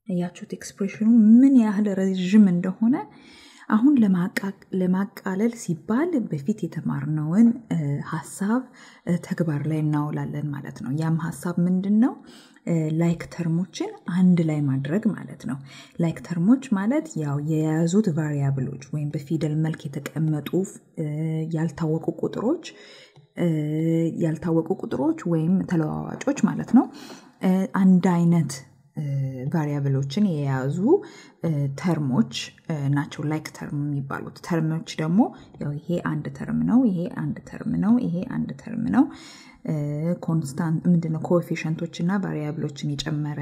እያችሁት ኤክስፕሬሽኑ ምን ያህል ረዥም እንደሆነ አሁን ለማቃለል ሲባል በፊት የተማርነውን ሀሳብ ተግባር ላይ እናውላለን ማለት ነው። ያም ሀሳብ ምንድን ነው? ላይክ ተርሞችን አንድ ላይ ማድረግ ማለት ነው። ላይክ ተርሞች ማለት ያው የያዙት ቫሪያብሎች ወይም በፊደል መልክ የተቀመጡ ያልታወቁ ቁጥሮች ያልታወቁ ቁጥሮች ወይም ተለዋዋጮች ማለት ነው። አንድ አይነት ቫሪያብሎችን የያዙ ተርሞች ናቸው ላይክ ተርም የሚባሉት። ተርሞች ደግሞ ያው ይሄ አንድ ተርም ነው፣ ይሄ አንድ ተርም ነው፣ ይሄ አንድ ተርም ነው። ኮንስታንት ምንድነው ኮኤፊሽንቶች እና ቫሪያብሎችን የጨመረ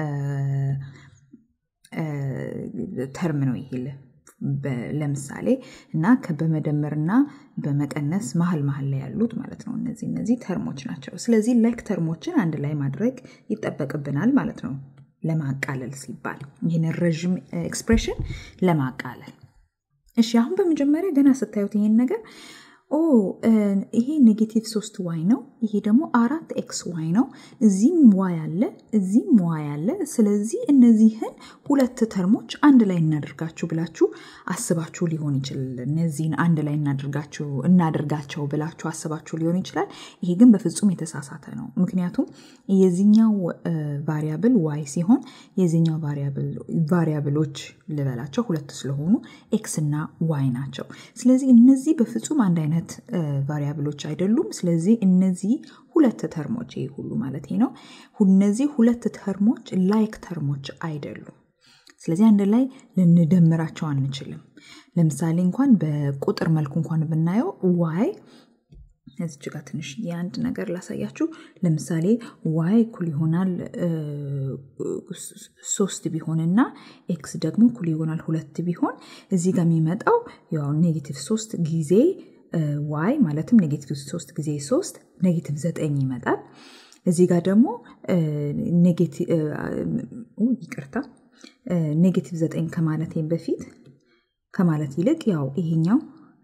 ተርም ነው ይሄ ለምሳሌ እና በመደመርና በመቀነስ መሀል መሀል ላይ ያሉት ማለት ነው። እነዚህ እነዚህ ተርሞች ናቸው። ስለዚህ ላይክ ተርሞችን አንድ ላይ ማድረግ ይጠበቅብናል ማለት ነው ለማቃለል ሲባል ይህንን ረዥም ኤክስፕሬሽን ለማቃለል። እሺ አሁን በመጀመሪያ ገና ስታዩት ይሄን ነገር ኦ ይሄ ኔጌቲቭ ሶስት ዋይ ነው፣ ይሄ ደግሞ አራት ኤክስ ዋይ ነው። እዚህም ዋይ አለ፣ እዚህም ዋይ አለ። ስለዚህ እነዚህን ሁለት ተርሞች አንድ ላይ እናደርጋችሁ ብላችሁ አስባችሁ ሊሆን ይችላል። እነዚህን አንድ ላይ እናደርጋችሁ እናደርጋቸው ብላችሁ አስባችሁ ሊሆን ይችላል። ይሄ ግን በፍጹም የተሳሳተ ነው። ምክንያቱም የዚኛው ቫሪያብል ዋይ ሲሆን የዚኛው ቫሪያብሎች ልበላቸው ሁለት ስለሆኑ ኤክስ እና ዋይ ናቸው። ስለዚህ እነዚህ በፍጹም አንድ አይነት ቫሪያብሎች አይደሉም። ስለዚህ እነዚህ ሁለት ተርሞች ይሄ ሁሉ ማለት ነው። እነዚህ ሁለት ተርሞች ላይክ ተርሞች አይደሉም። ስለዚህ አንድ ላይ ልንደምራቸው አንችልም። ለምሳሌ እንኳን በቁጥር መልኩ እንኳን ብናየው ዋይ እዚች ጋር ትንሽ የአንድ ነገር ላሳያችሁ። ለምሳሌ ዋይ እኩል ይሆናል ሶስት ቢሆንና ኤክስ ደግሞ እኩል ይሆናል ሁለት ቢሆን እዚህ ጋር የሚመጣው ያው ኔጌቲቭ ሶስት ጊዜ ዋይ ማለትም ኔጌቲቭ ሶስት ጊዜ ሶስት ኔጌቲቭ ዘጠኝ ይመጣል። እዚህ ጋር ደግሞ ይቅርታ ኔጌቲቭ ዘጠኝ ከማለት በፊት ከማለት ይልቅ ያው ይሄኛው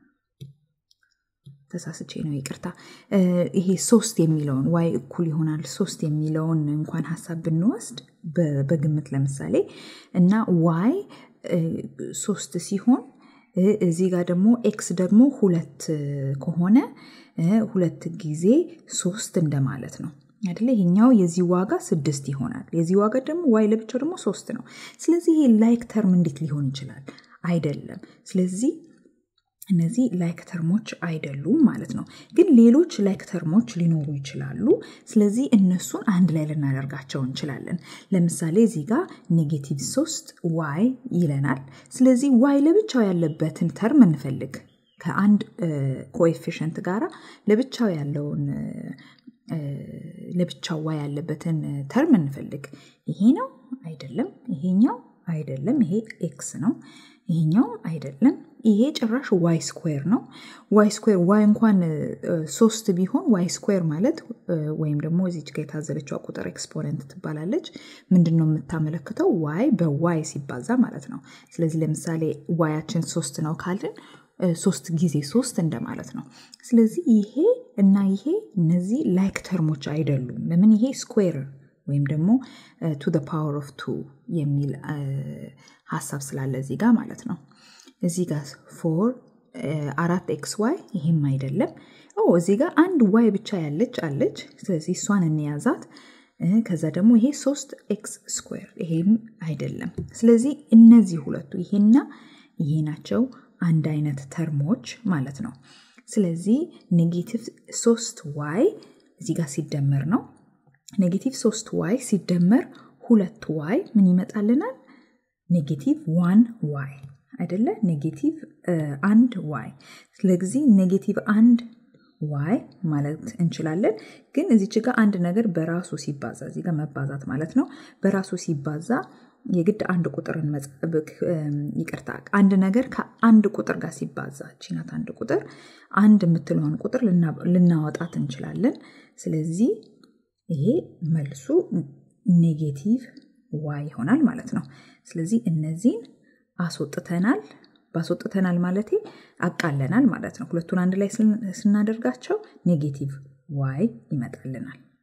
ተሳስቼ ነው ይቅርታ። ይሄ ሶስት የሚለውን ዋይ እኩል ይሆናል ሶስት የሚለውን እንኳን ሀሳብ ብንወስድ በግምት ለምሳሌ እና ዋይ ሶስት ሲሆን እዚህ ጋር ደግሞ ኤክስ ደግሞ ሁለት ከሆነ ሁለት ጊዜ ሶስት እንደማለት ነው አይደለ? ይሄኛው የዚህ ዋጋ ስድስት ይሆናል። የዚህ ዋጋ ደግሞ ዋይ ለብቻው ደግሞ ሶስት ነው። ስለዚህ ይሄ ላይክ ተርም እንዴት ሊሆን ይችላል? አይደለም። ስለዚህ እነዚህ ላይክ ተርሞች አይደሉም ማለት ነው። ግን ሌሎች ላይክ ተርሞች ሊኖሩ ይችላሉ። ስለዚህ እነሱን አንድ ላይ ልናደርጋቸው እንችላለን። ለምሳሌ እዚህ ጋር ኔጌቲቭ ሶስት ዋይ ይለናል። ስለዚህ ዋይ ለብቻው ያለበትን ተርም እንፈልግ። ከአንድ ኮኤፊሽንት ጋራ ለብቻው ያለውን ለብቻው ዋይ ያለበትን ተርም እንፈልግ። ይሄ ነው አይደለም፣ ይሄኛው አይደለም፣ ይሄ ኤክስ ነው፣ ይሄኛው አይደለም፣ ይሄ ጭራሽ ዋይ ስኩዌር ነው። ዋይ ስኩዌር ዋይ እንኳን ሶስት ቢሆን ዋይ ስኩዌር ማለት ወይም ደግሞ እዚች ጋ የታዘለችው ቁጥር ኤክስፖነንት ትባላለች። ምንድን ነው የምታመለክተው? ዋይ በዋይ ሲባዛ ማለት ነው። ስለዚህ ለምሳሌ ዋያችን ሶስት ነው ካልን ሶስት ጊዜ ሶስት እንደማለት ነው። ስለዚህ ይሄ እና ይሄ እነዚህ ላይክ ተርሞች አይደሉም። ለምን? ይሄ ስኩዌር ወይም ደግሞ ቱ ፓወር ኦፍ ቱ የሚል ሀሳብ ስላለ እዚህ ጋር ማለት ነው። እዚህ ጋር ፎር አራት ኤክስ ዋይ ይሄም አይደለም። እዚህ ጋር አንድ ዋይ ብቻ ያለች አለች። ስለዚህ እሷን እንያዛት። ከዛ ደግሞ ይሄ ሶስት ኤክስ ስኩዌር ይሄም አይደለም። ስለዚህ እነዚህ ሁለቱ ይሄና ይሄ ናቸው አንድ አይነት ተርሞች ማለት ነው። ስለዚህ ኔጌቲቭ ሶስት ዋይ እዚህ ጋር ሲደመር ነው። ኔጌቲቭ ሶስት ዋይ ሲደመር ሁለት ዋይ ምን ይመጣልናል? ኔጌቲቭ ዋን ዋይ አይደለ? ኔጌቲቭ አንድ ዋይ። ስለዚህ ኔጌቲቭ አንድ ዋይ ማለት እንችላለን። ግን እዚች ጋር አንድ ነገር በራሱ ሲባዛ እዚህ ጋር መባዛት ማለት ነው። በራሱ ሲባዛ የግድ አንድ ቁጥርን ይቅርታ፣ አንድ ነገር ከአንድ ቁጥር ጋር ሲባዛ ቺናት አንድ ቁጥር አንድ የምትለውን ቁጥር ልናወጣት እንችላለን። ስለዚህ ይሄ መልሱ ኔጌቲቭ ዋይ ይሆናል ማለት ነው። ስለዚህ እነዚህን አስወጥተናል። ባስወጥተናል ማለቴ አቃለናል ማለት ነው። ሁለቱን አንድ ላይ ስናደርጋቸው ኔጌቲቭ ዋይ ይመጣልናል።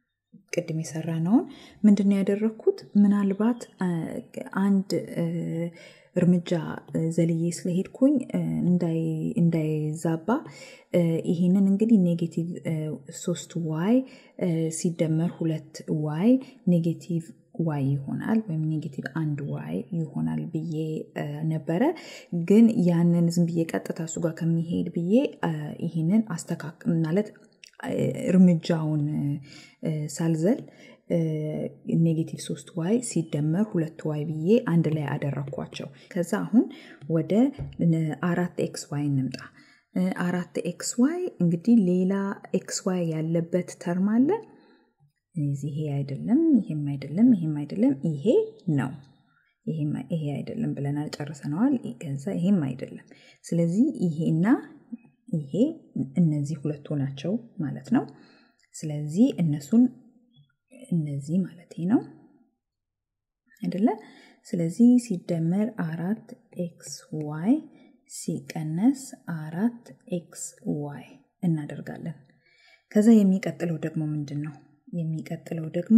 ቅድም የሰራ ነውን ምንድን ነው ያደረግኩት? ምናልባት አንድ እርምጃ ዘልዬ ስለሄድኩኝ እንዳይዛባ ይህንን እንግዲህ ኔጌቲቭ ሶስት ዋይ ሲደመር ሁለት ዋይ ኔጌቲቭ ዋይ ይሆናል ወይም ኔጌቲቭ አንድ ዋይ ይሆናል ብዬ ነበረ። ግን ያንን ዝም ብዬ ቀጥታ እሱ ጋር ከሚሄድ ብዬ ይህንን አስተካክ ማለት እርምጃውን ሳልዘል ኔጌቲቭ ሶስት ዋይ ሲደመር ሁለት ዋይ ብዬ አንድ ላይ አደረግኳቸው። ከዛ አሁን ወደ አራት ኤክስ ዋይ እንምጣ። አራት ኤክስ ዋይ እንግዲህ ሌላ ኤክስ ዋይ ያለበት ተርም አለ። ይሄ አይደለም፣ ይሄም አይደለም፣ ይሄም አይደለም፣ ይሄ ነው። ይሄ አይደለም ብለናል፣ ጨርሰነዋል። ከዛ ይሄም አይደለም። ስለዚህ ይሄና ይሄ እነዚህ ሁለቱ ናቸው ማለት ነው። ስለዚህ እነሱን እነዚህ ማለት ነው አይደለ? ስለዚህ ሲደመር አራት ኤክስ ዋይ ሲቀነስ አራት ኤክስ ዋይ እናደርጋለን። ከዛ የሚቀጥለው ደግሞ ምንድን ነው? የሚቀጥለው ደግሞ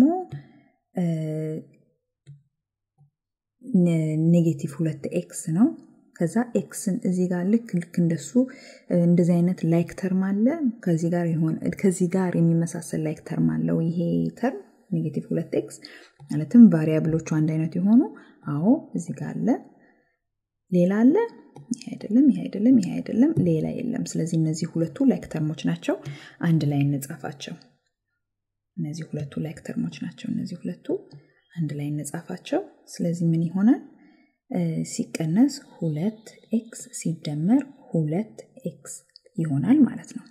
ኔጌቲቭ ሁለት ኤክስ ነው። ከዛ ኤክስን እዚህ ጋር ልክ ልክ እንደሱ እንደዚህ አይነት ላይክ ተርም አለ። ከዚህ ጋር የሆነ ከዚህ ጋር የሚመሳሰል ላይክ ተርም አለው ይሄ ተርም ኔጌቲቭ ሁለት ኤክስ ማለትም ቫሪያብሎቹ አንድ አይነት የሆኑ አዎ፣ እዚህ ጋር አለ። ሌላ አለ። ይሄ አይደለም፣ ይሄ አይደለም፣ ይሄ አይደለም፣ ሌላ የለም። ስለዚህ እነዚህ ሁለቱ ላይክ ተርሞች ናቸው። አንድ ላይ እንጻፋቸው። እነዚህ ሁለቱ ላይክ ተርሞች ናቸው። እነዚህ ሁለቱ አንድ ላይ እንጻፋቸው። ስለዚህ ምን ይሆናል? ሲቀነስ ሁለት ኤክስ ሲደመር ሁለት ኤክስ ይሆናል ማለት ነው።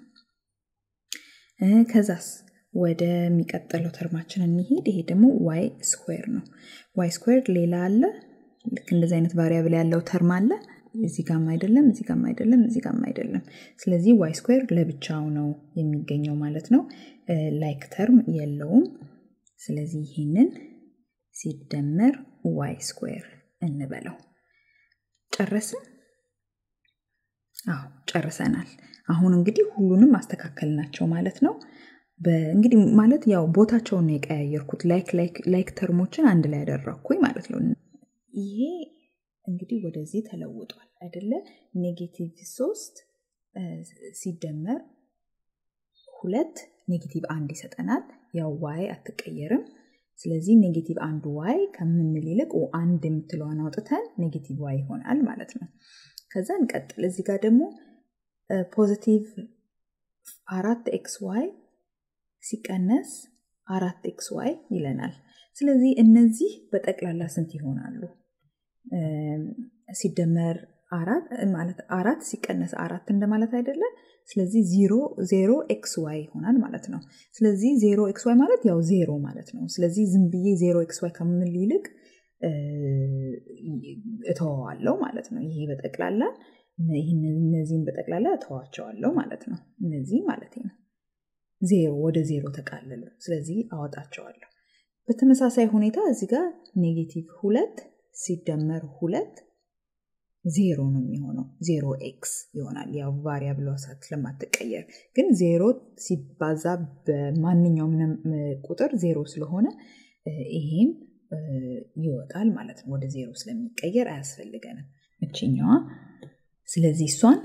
ከዛስ ወደሚቀጥለው ተርማችን እንሄድ። ይሄ ደግሞ ዋይ ስኩዌር ነው። ዋይ ስኩዌር ሌላ አለ። ልክ እንደዚህ አይነት ቫሪያብል ያለው ተርም አለ። እዚህ ጋም አይደለም፣ እዚህ ጋም አይደለም፣ እዚህ ጋም አይደለም። ስለዚህ ዋይ ስኩዌር ለብቻው ነው የሚገኘው ማለት ነው። ላይክ ተርም የለውም። ስለዚህ ይህንን ሲደመር ዋይ ስኩዌር እንበለው። ጨረስን? አዎ ጨርሰናል። አሁን እንግዲህ ሁሉንም ማስተካከል ማለት ነው። እንግዲህ ማለት ያው ቦታቸውን ነው የቀያየርኩት። ላይክ ተርሞችን አንድ ላይ ያደረግኩኝ ማለት ነው። ይሄ እንግዲህ ወደዚህ ተለውጧል አይደለ? ኔጌቲቭ ሶስት ሲደመር ሁለት ኔጌቲቭ አንድ ይሰጠናል። ያው ዋይ አትቀየርም። ስለዚህ ኔጌቲቭ አንድ ዋይ ከምንል ይልቅ አንድ የምትለዋን አውጥተን ኔጌቲቭ ዋይ ይሆናል ማለት ነው። ከዛ እንቀጥል። እዚህ ጋር ደግሞ ፖዚቲቭ አራት ኤክስ ዋይ ሲቀነስ አራት ኤክስ ዋይ ይለናል። ስለዚህ እነዚህ በጠቅላላ ስንት ይሆናሉ? ሲደመር አራት ማለት አራት ሲቀነስ አራት እንደማለት አይደለም። ስለዚህ ዜሮ ዜሮ ኤክስ ዋይ ይሆናል ማለት ነው። ስለዚህ ዜሮ ኤክስ ዋይ ማለት ያው ዜሮ ማለት ነው። ስለዚህ ዝም ብዬ ዜሮ ኤክስ ዋይ ከምል ይልቅ እተወዋለሁ ማለት ነው። ይሄ በጠቅላላ እነዚህን በጠቅላላ እተዋቸዋለሁ ማለት ነው። እነዚህ ማለት ነው ዜሮ ወደ ዜሮ ተቃለሉ። ስለዚህ አወጣቸዋለሁ። በተመሳሳይ ሁኔታ እዚህ ጋር ኔጌቲቭ ሁለት ሲደመር ሁለት ዜሮ ነው የሚሆነው። ዜሮ ኤክስ ይሆናል። ያው ቫሪያብሏ ስለማትቀየር ግን ዜሮ ሲባዛ በማንኛውም ቁጥር ዜሮ ስለሆነ ይሄም ይወጣል ማለት ነው። ወደ ዜሮ ስለሚቀየር አያስፈልገንም እችኛዋ። ስለዚህ እሷን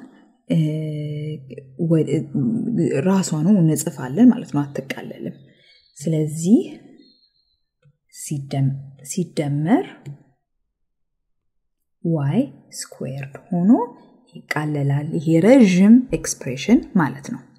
ራሷኑ እንጽፋለን ማለት ነው። አትቃለልም። ስለዚህ ሲደመር ዋይ ስኩዌርድ ሆኖ ይቃለላል። ይሄ ረዥም ኤክስፕሬሽን ማለት ነው።